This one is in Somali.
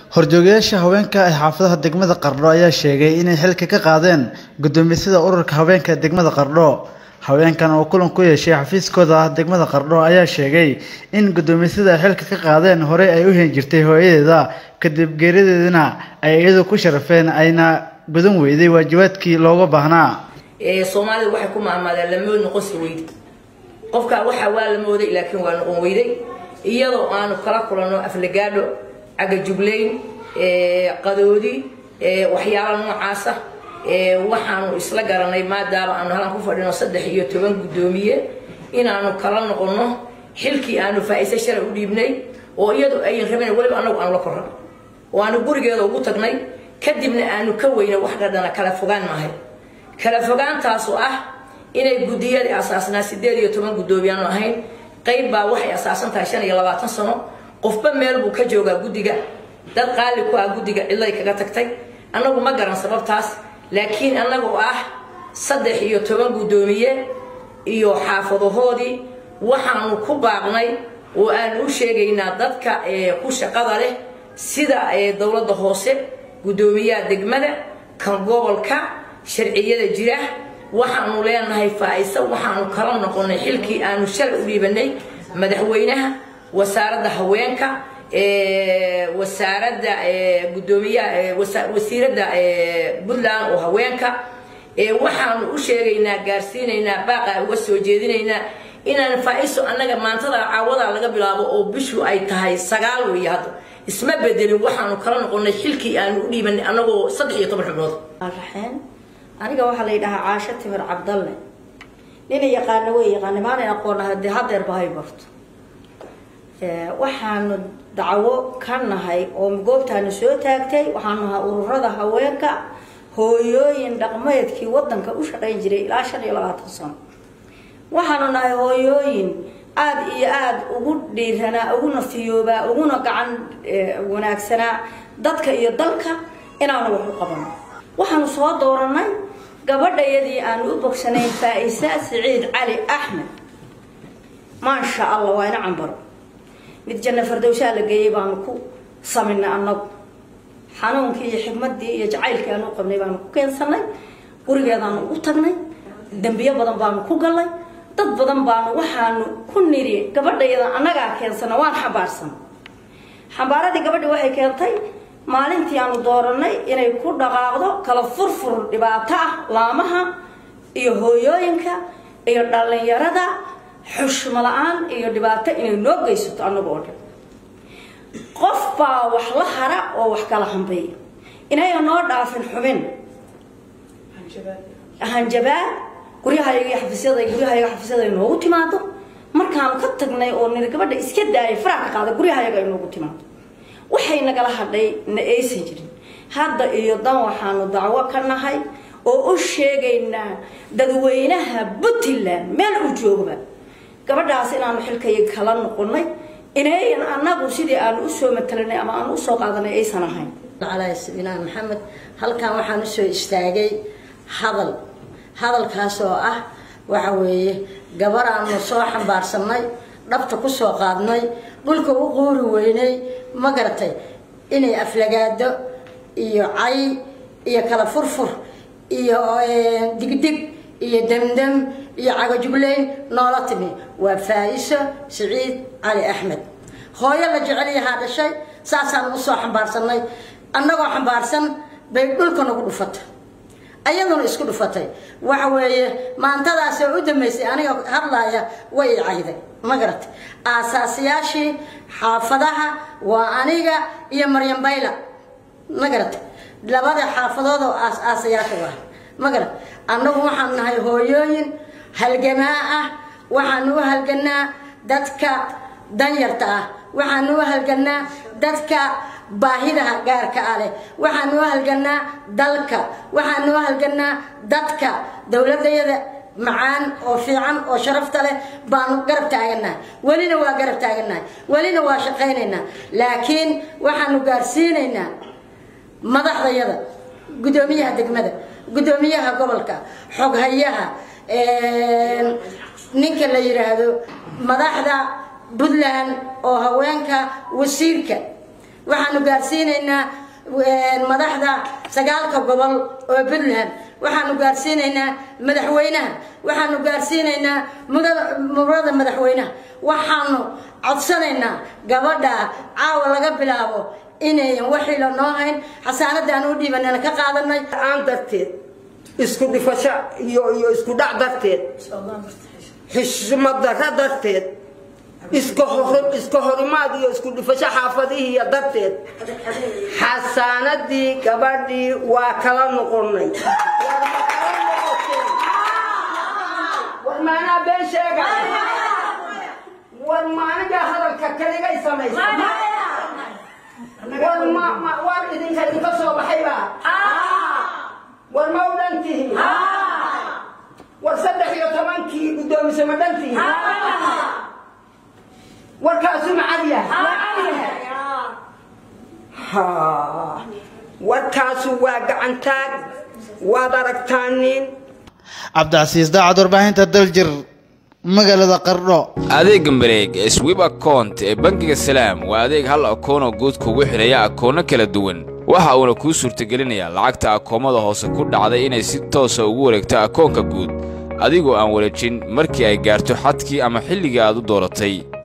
horjoogayaasha haweenka ee xaafadaha degmada qardho ayaa sheegay inay xilka ka qaadeen guddoomisada ururka haweenka degmada qardho haweenkan oo kulan ku yeeshay xafiiskooda ah degmada qardho ayaa sheegay in guddoomisada ay xilka ka qaadeen horey ay u heen jirtay hooyadeeda kadib geerideedina ay iyadu ku sharafeen ayna gudan weyday waajibaadkii looga baahnaa soomaalida waxay ku maamaadeen lamood noqonsi weyde qofka waxaa waa la mooday laakiin waa noqon weyday iyadoo aanu kala kulanno aflagaadho cagajuglayn qadoodi waxyaala noocaasa waxaanu isla garanay maadaama aanu halan ku fadhino saddex iyo toban guddoomiye inaanu kala noqonno xilkii aanu faa-ise shalay u dhiibnay oo iyadu ayan rabin weliba anagu aanu la korran oo aanu gurigeeda ugu tagnay kadibna aanu ka weyna wax dhadhana kala fogaan maahay kala fogaantaasu ah inay guddiyadii asaasnaa sideed iyo toban guddoomiyaanu ahayn qayb baa waxay asaasan tahay shan iyo labaatan sano qofba meel buu ka joogaa guddiga dad qaali ku ah guddiga cidlay kaga tagtay annagu ma garan sababtaas laakiin annagoo ah saddex iyo toban guddoomiye iyo xaafadahoodii waxaanu ku baaqnay oo aanu u sheegaynaa dadka ku shaqada leh sida dowladda hoose guddoomiyaha degmada kan gobolka sharciyada jira waxaanu leenahay faa-ise waxaanu kala noqonay xilkii aanu shalay u dhiibanay madaxweynaha wasaaradda haweenka wasaaradda gudoomiyaha wasiiradda puntland oo haweenka waxaanu u sheegaynaa gaarsiinaynaa baaqa uga soo jeedinaynaa inaan faa-iso annaga maantada caawadaa laga bilaabo oo bishu ay tahay sagaal weeye hadda isma bedelin waxaanu kala noqonay xilkii aanu u dhiibanay annagoo saddex iyo toban xubnood raxeen aniga waxaa la yidhahaa caasho timir cabdalle nina yaqaana wey yaqaana maanan aqoonaha dee hadeerba hay barto waxaanu dacwo ka nahay oo goobtaanu soo taagtay waxaanu nahaa ururada haweenka hooyooyin dhaqmeedkii wadanka u shaqayn jiray ilaa shan iyo labaatan sano waxaanu nahay hooyooyin aada iyo aada ugu dhiiranaa uguna fiyoobaa uguna gacan wanaagsanaa dadka iyo dalka inaanu wax u qabano waxaanu soo dooranay gabadhayadii aanu u bogsanayn faa-isa siciid cali axmed maasha allah waa ina cambaro mid janno fardowshaa la geeyey baanu ku saminay annagu xanuunkii iyo xigmadii iyo jacaylkii aanu u qabnay baanu ku keensanay gurigeedaanu ugu tagnay dembiyo badan baanu ku gallay dad badan baanu waxaanu ku niri gabadhayada annagaa keensana waan xambaarsan xambaaradii gabadhi waxay keentay maalintii aanu dooranay inay ku dhaqaaqdo kala furfur dhibaato ah laamaha iyo hooyooyinka iyo dhallinyarada xushmo la-aan iyo dhibaato inay noo geysato annaga oo dhan qof baa wax la hara oo wax kala hambeeya inayan noo dhaafin xubin hanjabaad guryahayaga iyo xafiisyada guryahayaga xafiisyada ay noogu timaado markaanu ka tagnay oo niri gabadha iska daayay faraha ka qaada guryahayaga ay noogu timaado waxay nagala hadhay na aysan jirin hadda iyo dan waxaanu dacwo ka nahay oo u sheegaynaa dadweynaha puntland meel uu joogba gabadhaas inaanu xilkaya kala noqonay inayan annagu sidii aanu usoo matalanay ama aanu usoo qaadanay aysan ahayn calaa sayidinaa maxamed halkan waxaan usoo istaagay hadal hadalkaas oo ah waxa weeye gabar aanu soo xambaarsanay dhabta kusoo qaadnay dhulka u quuri weynay ma garatay inay aflagaado iyo cay iyo kala furfur iyo digdig iyo demdem iyo cagajugleyn noola timi waa faa-iso siciid cali axmed hooyo la jecel yahaa dhashay saasaan usoo xambaarsanay annagoo xambaarsan bay dhulka nagu dhufatay ayaduna isku dhufatay waxa weeye maantadaasoo u dambeysay aniga hadlaaya way i cayday ma garatay aasaasiyaashii xaafadaha waa aniga iyo maryam bayla ma garatay labada xaafadood oo aas-aasayaasha waa ma garat annagu waxaan nahay hooyooyin halgamaa ah waxaanu u halganaa dadka danyarta ah waxaanu u halganaa dadka baahidaha gaarka ah leh waxaanu u halganaa dalka waxaanu u halganaa dadka dowladayada macaan oo fiican oo sharafta leh baanu garab taaganahay welina waa garab taaganahay welina waa shaqaynaynaa laakiin waxaanu gaarsiinaynaa madaxdayada guddoomiyaha degmada guddoomiyaha gobolka xoghayaha ninka la yidhaahdo madaxda puntland oo haweenka wasiirka waxaanu gaarsiinaynaa madaxda sagaalka gobol oo puntland waxaanu gaarsiinaynaa madaxweynaha waxaanu gaarsiinaynaa murada madaxweynaha waxaanu codsanaynaa gabadha caawa laga bilaabo inayan waxiila noo hayn xasaanadaan u dhiibanana ka qaadanay aan darteed isku dhifasho iyo iyo isku dhac darteed xishmad darro darteed iska hor iska horimaad iyo isku dhifasho xaafadihiiya darteed xasaanadii gabadhii waa kala noqonay war maanaa been sheega war maaniga hadalka kaligay samaysa war ma ma war idinka idinka soo baxayba war ma u dhan tihi war saddex iyo tobankii guddoomise ma dhan tihi warkaasu macad yahay ha warkaasu waa gacantaag waad aragtaanin cabdicasiis daacad warbaahinta daljir magaalada qardho adeega mareeg ee swib akount ee bangiga salaam waa adeeg hal akoonoo guud kugu xidhaya akoonno kala duwan waxa uuna kuu suurtagelinayaa lacagta akoomada hoose ku dhacday inay si toosa ugu wareegto akoonka guud adigoo aan wareejin markii ay gaarto xadkii ama xilligii aad u dooratay